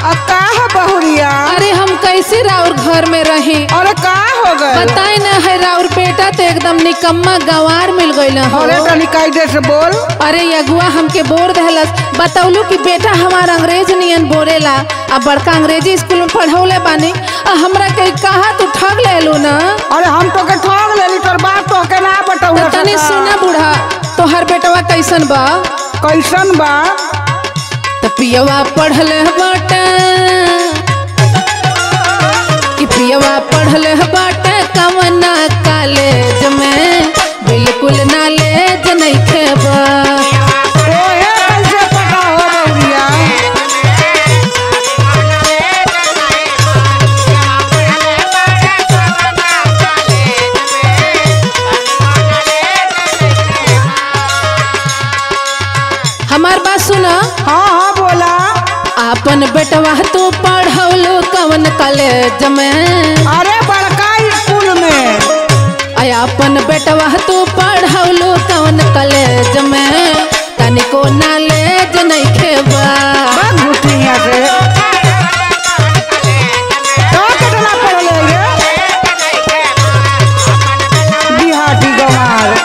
आ का है बहुरिया अरे हम कैसे राउर घर में रहे अरे का हो गए बताए ना है राउर बेटा तो एकदम निकम्मा गंवार मिल गईल हो अरे तनी कायदे से बोल अरे यगुआ हमके बोर दहलस बतौलू कि बेटा हमार अंग्रेज नियन बोलेला अब बड़का अंग्रेजी स्कूल में पढ़ौले बानी आ हमरा के कहा तू ठग लेलू ना अरे हम तो के ठग लेली तोर बात तो के ना बताऊ तो तनी सुना बूढ़ा तोहर बेटवा कैसन बा कैसन बा तो पियवा पढ़ले बाटे कि पियवा पढ़ले बाटे कवना कॉलेज में बिल्कुल नॉलेज नहीं खेबा ओहे कैसे पता हो बहुरिया हमार बात सुना हाँ हाँ बोला आपन बेटवा तू पढ़ौलो कवन कॉलेज में अरे बड़का स्कूल में आय अपन बेटवा तू पढ़ौलो कवन कॉलेज में तनिको नॉलेज नहीं खेबा बस घुटिया से तो कितना पढ़ले रे बिहाटी गंवार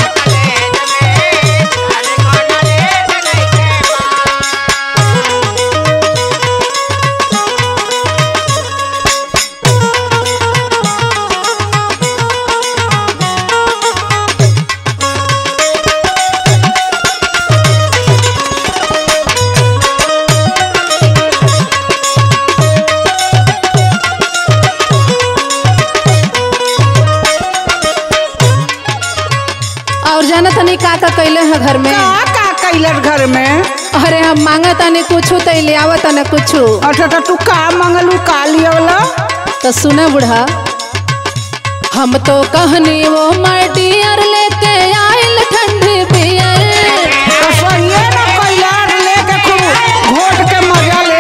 और जाना तनी का का कैले है घर में का का कैलर घर में अरे हम मांगा तनी कुछू तो ले आवत न कुछू अच्छा तो तू का मंगलू का लियवला तो सुना बुढ़ा हम तो कहनी वो माय डियर लेके आइल ठंडी बियर तो सहिए ना कैलर लेके खूब घोट के मजा ले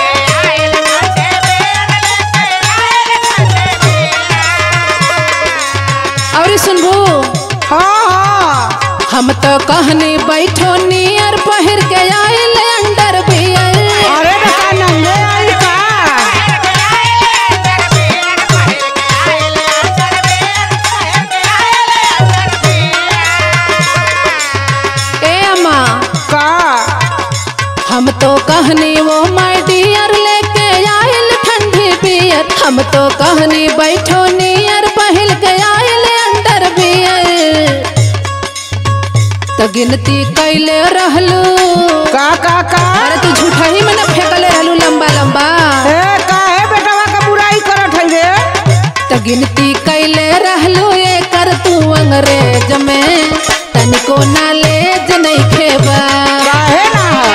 और सुनबू हाँ हाँ हम तो कहनी बैठो नियर पहिर के आइल अंडर बियर अरे बेटा नंगे आई का ए अम्मा का हम तो कहनी वो माय डियर लेके आइल ठंडी बियर हम तो कहनी बैठो नियर पहिल के आइल अंडर बियर तो गिनती कैले रहलू का का का अरे तू झूठा ही में ना फेंकले रहलू लंबा लंबा ए का है बेटवा का बुराई करत है रे तो गिनती कैले रहलू ये कर तू अंग्रेज में तनिको नॉलेज नहीं खेबा काहे ना है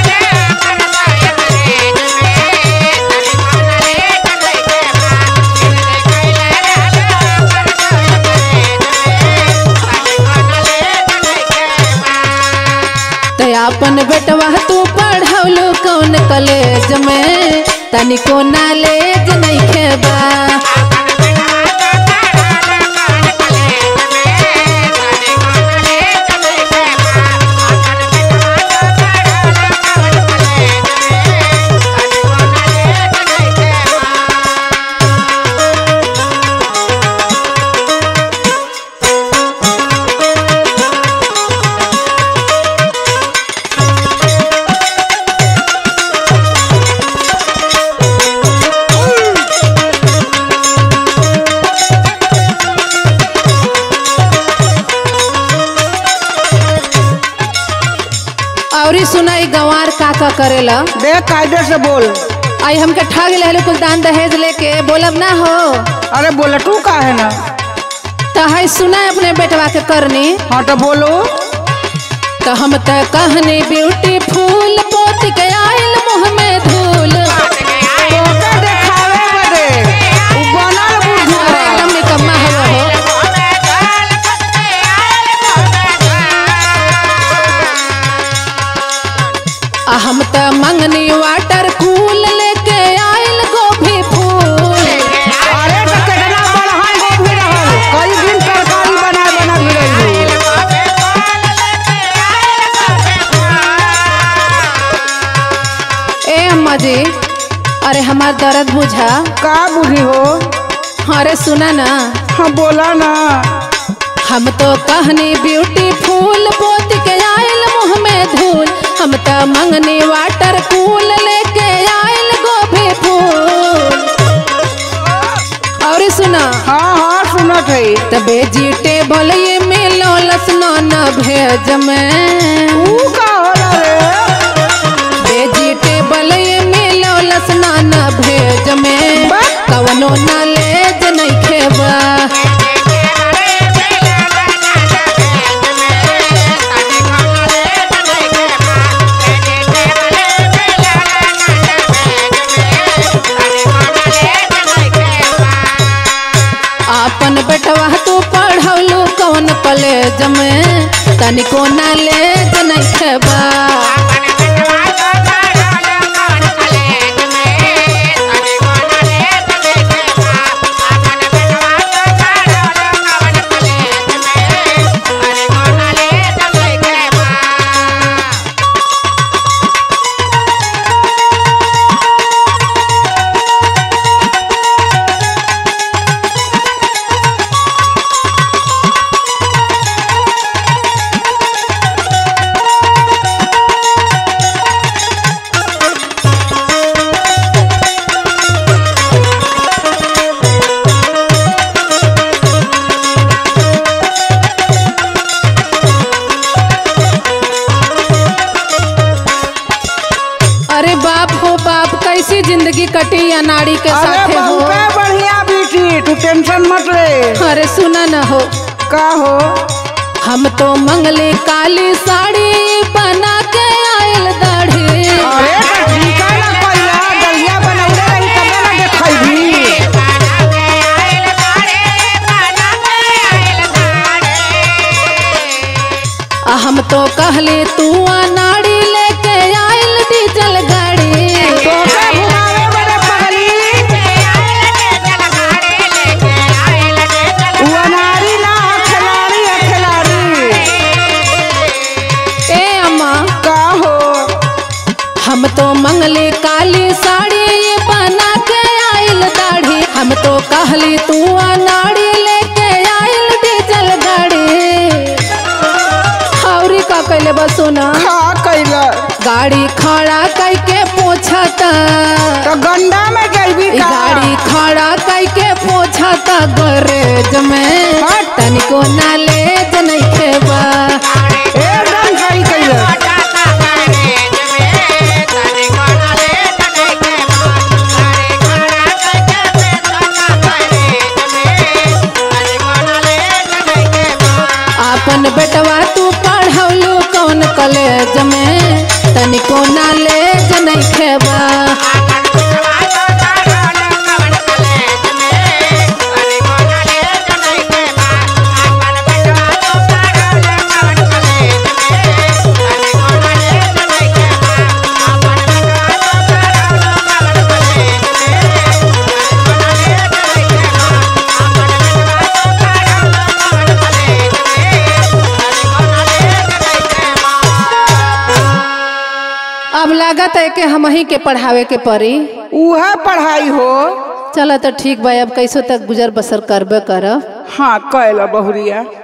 तो अपन बेटवा तू पढ़ौलो कौन कॉलेज में तनिको नॉलेज नहीं खेबा और सुनाई गंवार का का करेला देख कायदे से बोल आई हमके ठग ले कुल दान दहेज लेके बोलब ना हो अरे बोले तू का है ना तो है सुना अपने बेटवा के करनी हाँ तो बोलो तो हम तो कहनी ब्यूटीफुल पोत के आइल मुँह में धूल तोके देखावे बदे उ बनल बुद्धू अरे बा। एकदम निकम्मा हवा हो आ हम तो मंगनी वाटर कूल लेके आइल गोभी फूल अरे तो कितना बड़हन गोभी रहल कई दिन तरकारी बना बना गिरैलू ए अम्मा जी अरे हमार दर्द बुझा का बुढ़ी हो अरे सुना ना हाँ बोला ना हम तो कहनी ब्यूटीफुल पोत के आयल मुँह में धूल हम तो मंगनी वाटर कूल लेके आयल गोभी फूल और सुना हाँ हाँ सुनत है त वेजिटेबल ये मिलो लसना न भेज में ऊ का होला रे वेजिटेबल ये मिलो लसना न भेज में बा- कवनो न लेज नहीं खेबा आपन बेटवा तू पढ़ौलू कौन कॉलेज में तनिको न लेज नहीं खेबा अरे बाप हो बाप कैसी जिंदगी कटी अनाड़ी के अरे साथे हो बहुत बढ़िया बेटी तू टेंशन मत ले अरे सुना न हो का हो हम तो मंगले काली साड़ी बना के आयल दाढ़ी अरे तो ठीक है ना पहिला दलिया बनौले रही तबे ना देखैबी आ हम तो कहले तू अनाड़ी लेके आयल डीजल गाड़ी तोके घुमावे बड़े पगली उ अनारी ना हो खिलाड़ी है खिलाड़ी ए अम्मा का हो हम तो मंगले काली साड़ी बना के आयल दाढ़ी हम तो कहली तू अनाड़ी लेके आयल डीजल गाड़ी हौरी का कैले बसुना खा कैला गाड़ी खड़ा करके पूछता तो गंडा में जैबी ई का गाड़ी खड़ा करके पूछता गैरेज में हट। तनिको नालेज नहीं खेबा एकदम सही कैला आपन बेटवा तू पढ़ौलू कौन कॉलेज में तनिको नालेज नहीं खेबा अब लागत है कि हम ही के पढ़ावे के पड़ी उहे पढ़ाई हो चलो तो ठीक बा अब कैसो तक गुजर बसर करबे करब हाँ कैला बहुरिया